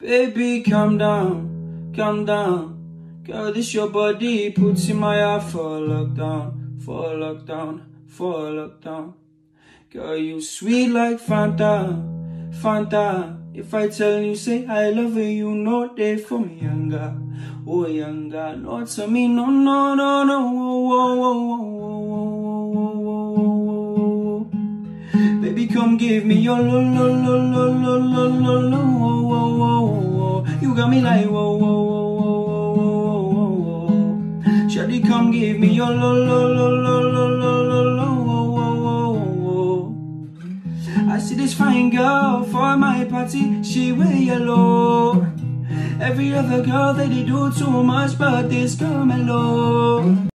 Baby, calm down, calm down. Girl, this your body puts in my heart for lockdown, for lockdown, for lockdown. Girl, you sweet like Fanta, Fanta. If I tell you, say I love you, you know they for me younger. Oh, younger. No, to me, no, no, no, no. Oh, oh, oh, oh, oh, oh, oh, oh, oh. Baby, come give me your lo, lo, lo, lo, lo, lo, lo, lo. Oh, oh, oh, oh. You got me like, whoa, whoa, whoa, whoa, whoa, whoa, whoa. Shawty, come give me your lo, lo, lo, lo, lo, lo, lo, lo. Oh, oh, oh, oh. I see this fine girl for my party, she wear yellow. Every other girl they, they do too much, but this girl mellow.